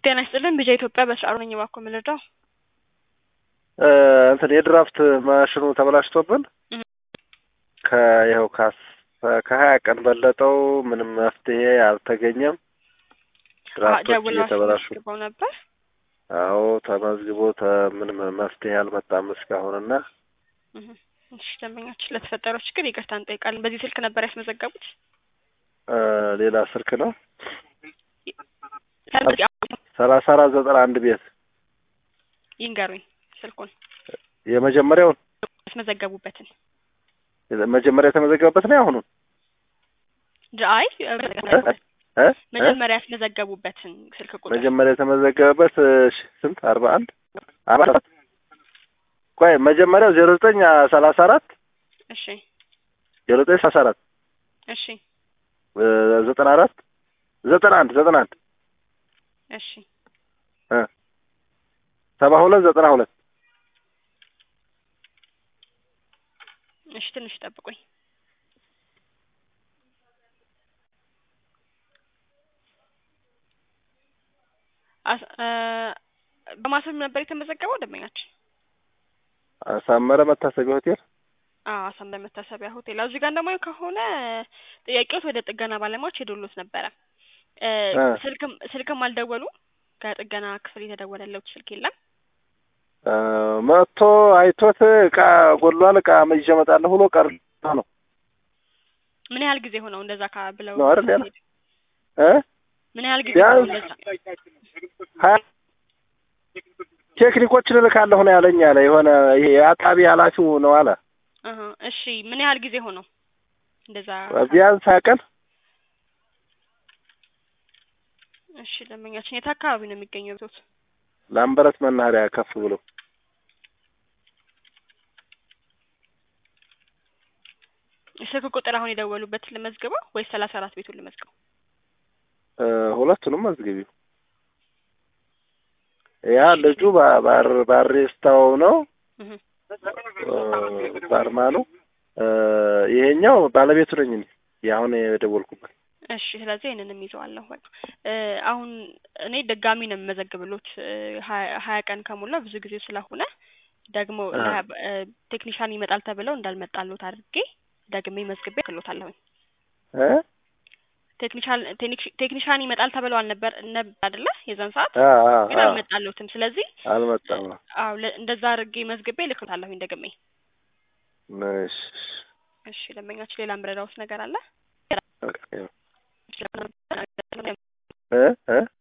ጤና ይስጥልን ቢጃ ኢትዮጵያ በስርዓቱ ነኝ እባክዎ የምንረዳው እንትን የድራፍት ማሽኑ ተበላሽቶብን እህ። ከይኸው ከሀያ ቀን በለጠው ምንም መፍትሄ አልተገኘም። ድራፍቶች ደውለው እየተበላሹ አስመዝግበው ነበር። አዎ ተመዝግቦ ተ- ምንም መፍትሄ አልመጣም እስካሁንና እህ። እሺ ደንበኛችን ለተፈጠረው ችግር ይቅርታ እንጠይቃለን። በዚህ ስልክ ነበር ያስመዘገቡት? እ ሌላ ስልክ ነው ሰላሳ አራት ዘጠና አንድ ቤት ይንገሩኝ ስልኩን የመጀመሪያውን ያስመዘገቡበትን። መጀመሪያ የተመዘገበበት ነው ያሁኑን አይ እ? መጀመሪያ ያስመዘገቡበትን ስልክ ቁጥር መጀመሪያ የተመዘገበበት እሺ፣ ስንት አርባ አንድ አርባ አራት ቆይ መጀመሪያው ዜሮ ዘጠኝ ሰላሳ አራት እሺ ዜሮ ዘጠኝ ሰላሳ አራት እሺ እ ዘጠና አራት ዘጠና አንድ ዘጠና አንድ እሺ እ ሰባ ሁለት ዘጠና ሁለት እሺ ትንሽ ጠብቁኝ። አስ- እ በማሰብ ነበር የተመዘገበው ደንበኛችን? አሳመረ መታሰቢያ ሆቴል አዎ አሳምረ መታሰቢያ ሆቴል። እዚህ ጋር እንደማየው ከሆነ ጥያቄዎት ወደ ጥገና ባለሙያዎች ሄዶሎት ነበረ። እ እ ስልክም ስልክም አልደወሉ ከጥገና ክፍል የተደወለለት ስልክ የለም። እ መጥቶ አይቶት እቃ ጎድሏል እቃ ይዤ እመጣለሁ ብሎ ቀር ነው ምን ያህል ጊዜ ሆነው እንደዛ ካ ብለው ነው አይደል ያለ? እ ምን ያህል ጊዜ ሆነው ቢያንስ እንደዛ ሀያ ቴክኒኮችን እልካለሁ ነው ያለኝ አለ የሆነ ይሄ የአጣቢ ኃላፊው ነው አለ አሀ እሺ ምን ያህል ጊዜ ሆነው እንደዛ ቢያንስ ሀያ ቀን እሺ ደንበኛችን የት አካባቢ ነው የሚገኘው ቤቶት? ላምበረት መናኸሪያ ከፍ ብሎ ስልክ ቁጥር አሁን የደወሉበትን ልመዝግበው ወይስ ሰላሳ አራት ቤቱን ልመዝግበው? እ ሁለቱንም መዝግቢው ያ ልጁ ባ- ባር ባሪስታው ነው እህ እ ባርማኑ እ ይሄኛው ባለቤቱ ነኝ እኔ የአሁን የደወልኩበት እሺ ስለዚህ ይህንንም ይዘዋለሁ። በቃ እ አሁን እኔ ድጋሚ ነው የምመዘግብሎት እ ሀያ ሀያ ቀን ከሞላ ብዙ ጊዜ ስለሆነ ደግሞ አ ለሀ- እ ቴክኒሻን ይመጣል ተብለው እንዳልመጣሎት አድርጌ ደግሜ መዝግቤ ክሎታለሁኝ። እ ቴክኒሻን ቴክኒሽ- ቴክኒሻን ይመጣል ተብለው አልነበር ነበር አይደለ የዛን ሰዓት አ አ ግን አ አልመጣሎትም። ስለዚህ አልመጣም ነው አዎ ለ- እንደዛ አድርጌ መዝግቤ ልክሎታለሁኝ ደግሜ። እሺ እሺ ደንበኛችን ሌላ ምረዳውስ ነገር አለ? በቃ ይኸው እ እ